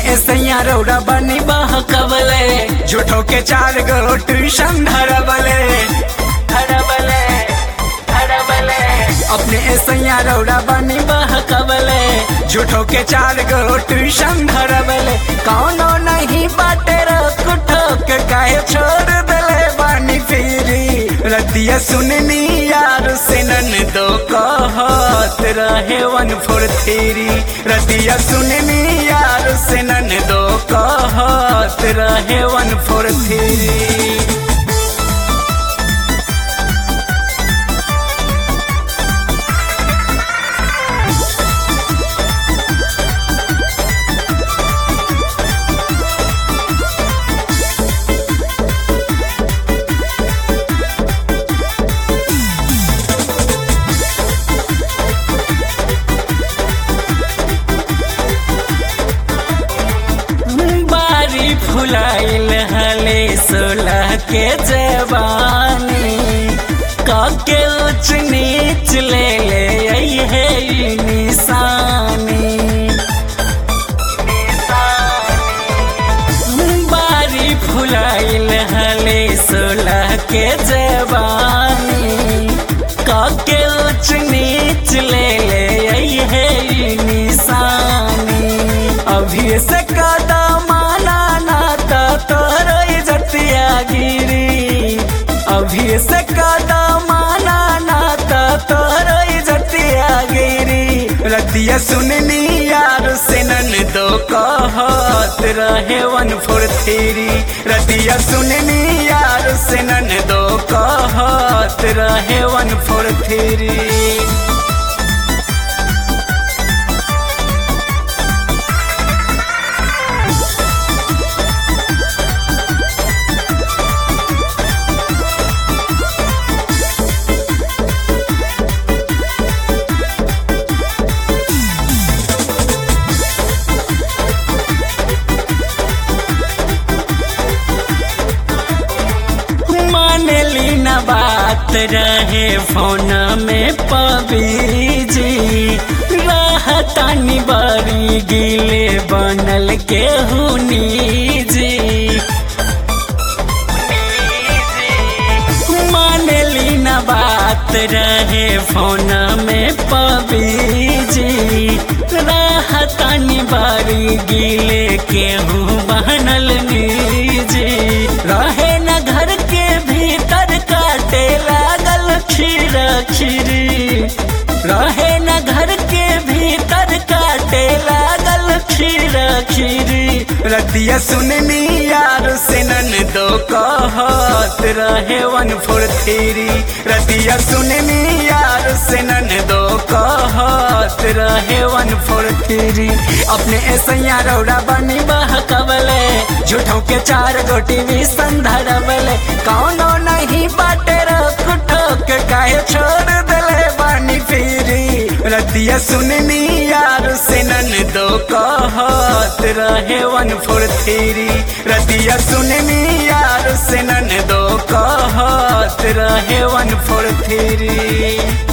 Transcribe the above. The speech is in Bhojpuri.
ऐसैया रौड़ा बनी बहकबले झूठो के चार गो ट्यूशन धरबले धरबले धरबले अपने ऐसैया रौड़ा बनी बहकबले झूठो के चार गो ट्यूशन धरबले कौनो नहीं बाटे रख ठोक काहे छोड़ दले बानी फिरी रतिया सुननी यार से नन दो कहत रहे वन फोर थ्री रतिया सुननी यार से नन दो कहत रहे वन फोर थ्री बारी फुलाइल हले सोलह के जवानी काके उच नीच ले ले आई है ई निशानी बारी फुलाइल हले सोलह के जवानी काके उच नीच ले ले आई है ई निशानी अभी से कदमाना नाता तोरो इज्जतिया गिरी अभी से कदमाना नाता तोरो इज्जतिया गिरी रतिया सुननी यार से नन दो कहत रहे वन फोर थ्री रतिया सुननी यार से नन दो कहत रहे वन फोर थ्री मानली न बात रहे फोन में पबीजी रहतानी बड़ी गिले बनल के हुनीजी मानली न बात रहे फोन में पबीजी रहतानी बड़ी गिले के हूँ बनल नीजी रहे न घर के भीतर काटे लागल खीर खीरी रहे न घर के भीतर काटे लागल खीर खीरी रतिया सुननी यार से नन दो कहत रहे वन फोर थ्री रतिया सुननी यार से नन दो कहत रहे वन फोर थ्री अपने ऐसैया रौड़ा बनी बहकबले झूठों के चार गोटी भी संधरबले कौनो नहीं बाटे रख ठोक काहे छोड़ दले बानी फिरी रतिया सुननी यार से नन दो कहत रहे वन फोर थ्री रतिया सुननी यार से नन दो कहत रहे वन फोर थ्री